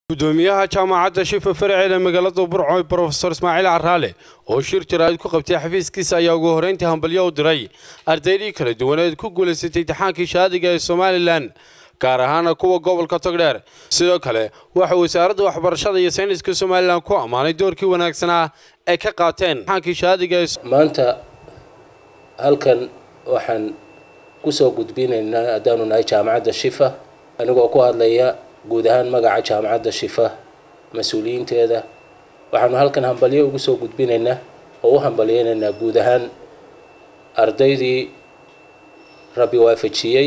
gudoomiyaha jaamacadda shifa farceed ee magaalada burco brofesor ismaaciil caraale oo shir jaraa'id ku qabtay xafiiskiisa ayaa ugu horreyntii hambalyo u diray ardaydii kala duwaneed ku guulaysatay imtixaankii shahaadiga ee somalilan gaar ahaana kuwa gobolka togdheer sidoo kale waxa wasaaradda waxbarashada iyo sayniska somalilan ku ammaanay doorkii wanaagsanaa ay ka qaateen imtixaankii shahaadiga ee maanta halkan waxaan kusoo gudbinaynaa haddaanu nahay jaamacadda shifa anigoo ku hadlaya guud ahaan magaca jaamacadda shifa mas-uuliyiinteeda waxaanu halkan hambalyo ugu soo gudbinaynaa oo u hambalyeynaynaa guud ahaan ardaydii rabbi waafajiyey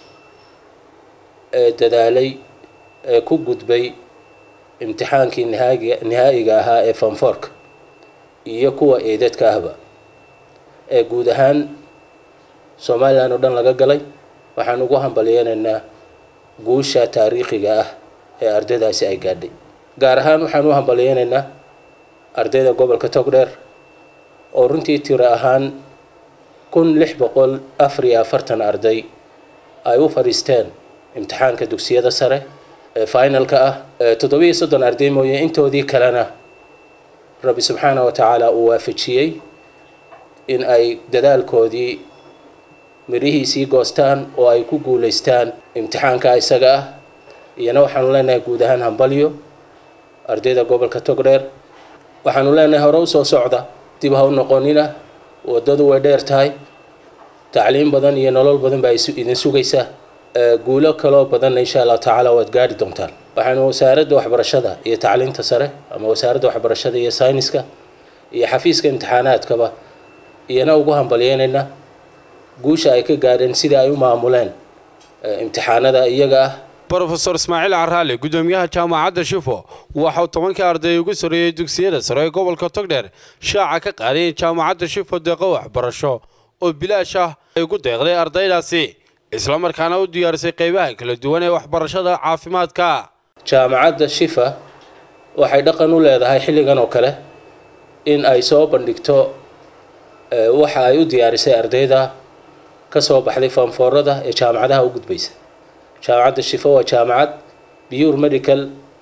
ee dadaalay ee ku gudbay imtixaankii nihaagiga nihaa'iga ahaa ee fanforka iyo kuwa eedadka ahba ee guud ahaan somalilan oo dhan laga galay waxaan ugu hambalyeynaynaa guusha taariikhiga ah ee ardaydaasi ay gaadhay gaar ahaan waxaan u hambalyeynaynaa ardayda gobolka togdheer oo runtii tiro ahaan kun lix boqol afar iyo afartan arday ay u fadhiisteen imtixaanka dugsiyada sare ee finalka ah toddobiyo soddon arday mooye intoodii kalena rabbi subxaana wa tacaala uu waafajiyey in ay dadaalkoodii midhihiisii goostaan oo ay ku guulaystaan imtixaanka isaga ah iyana waxaanu leenahay guud ahaan hambalyo ardayda gobolka togdheer waxaanu leenahay hore usoo socda dib ha u noqonina waddadu way dheer tahay tacliim badan iyo nolol badan baa idin sugaysa guulo kaloo badanna insha allahu tacaala waad gaari doontaan waxaanu wasaaradda waxbarashada iyo tacliinta sare ama wasaaradda waxbarashada iyo sayniska iyo xafiiska imtixaanaadkaba iyana ugu hambalyeynaynaa guusha ay ka gaadheen sidai ay u maamuleen imtixaanada iyaga ah brofesor ismaaciil caraale gudoomiyaha jaamacadda shifo waxauu tobankii arday ugu sarreeyey dugsiyada sare ee gobolka togdheer shaaca ka qaaday in jaamacadda shifo deeqo waxbarasho oo bilaash ah ay ugu deeqday ardaydaasi islamarkaana u diyaarisay qaybaha kala duwan ee waxbarashada caafimaadka jaamacadda shifa waxay dhaqan u leedahay xilligan oo kale in ay soo bandhigto waxa ay u diyaarisay ardayda ka soo baxday fanfoorada ee jaamacadaha u gudbaysa jaamacadda shifa waa jaamacad pure medical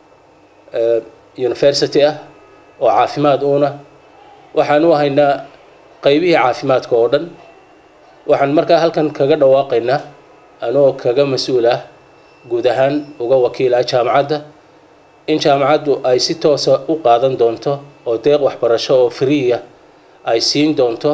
university ah oo caafimaad uuna waxaan u haynaa qaybihii caafimaadka oo dhan waxaan markaa halkan kaga dhawaaqaynaa anoo kaga mas-uul ah guud ahaan uga wakiil ah jaamacadda in jaamacaddu ay si toosa u qaadan doonto oo deeq waxbarasho oo freeya ay siin doonto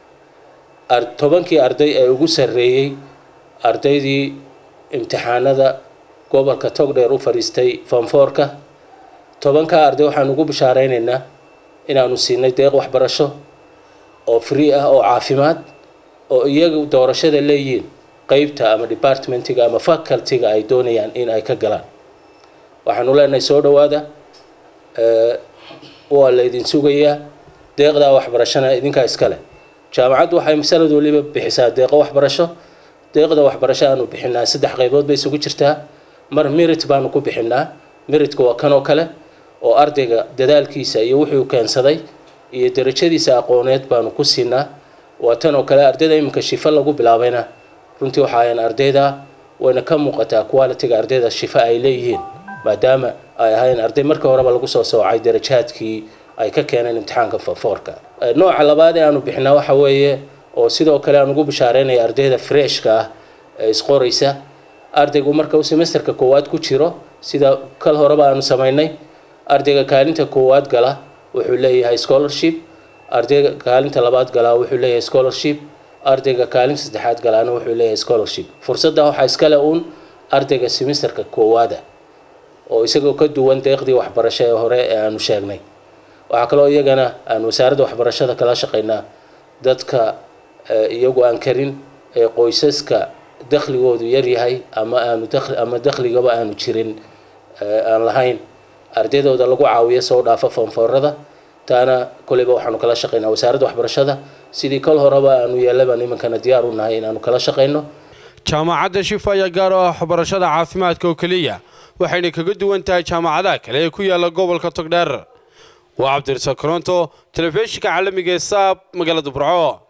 tobankii arday ee ugu sarreeyey ardaydii imtixaanada gobolka togdheer u fadhiistay fanfoorka tobankaa arday waxaan ugu bishaareynayna inaanu siinay deeq waxbarasho oo free ah oo caafimaad oo iyagu doorashada leeyihiin qeybta ama departmentiga ama facultyga ay doonayaan in ay ka galaan waxaanu leenahay soo dhawaada waa laydin sugayaa deeqdaa waxbarashana idinkaa iskale jaamacaddu waxay sanad waliba bixisaa deeqo waxbarasho deeqda waxbarasho aanu bixinaa saddex qaybood bay isugu jirtaa mar merit baanu ku bixinaa meritka waa kan oo kale oo ardayga dadaalkiisa iyo wuxuu keensaday iyo darajadiisa aqooneed baanu ku siinaa waa tan oo kale ardayda iminka shifa lagu bilaabayna runtii waxa ayan ardayda wayna ka muuqataa qualitiga ardayda shifa ay leeyihiin maadaama ay ahayn arday markii horeba lagu soo soocay darajaadkii ay ka keeneen imtixaanka fanfoorka nooca labaad ee aanu bixinaa waxa weeye oo sidoo kale aan ugu bishaareynaya ardayda freshka ah ee isqoraysa ardaygu marka uu semesterka koowaad ku jiro sida kal horeba aanu samaynay ardayga kaalinta koowaad gala wuxuu leeyahay scholarship ardayga kaalinta labaad galaa wuxuu leeyahay scholarship ardayga kaalinta saddexaad galaana wuxuu leeyahay scholarship fursadda waxaa iskale uun ardayga semesterka koowaada oo isagoo ka duwan deeqdii waxbarasho ee hore ee aanu sheegnay waxaa kaloo iyagana aan wasaaradda waxbarashada kala shaqaynaa dadka iyagu aan karin ee qoysaska dakhligoodu yaryahay ama aanu ama dakhligaba aanu jirin aan lahayn ardaydooda lagu caawiyo soo dhaafa fanfoorada taana koleyba waxaanu kala shaqaynaa wasaaradda waxbarashada sidii kol horeba aanu yeelabaan imankana diyaar u nahay inaanu kala shaqayno jaamacadda shifa ayaa gaar u ah waxbarashada caafimaadka oo keliya waxayna kaga duwan tahay jaamacadaha kale ee ku yaala gobolka togdheer waa cabdirasaaq koronto telefishinka caalamiga ee saab magaalada burco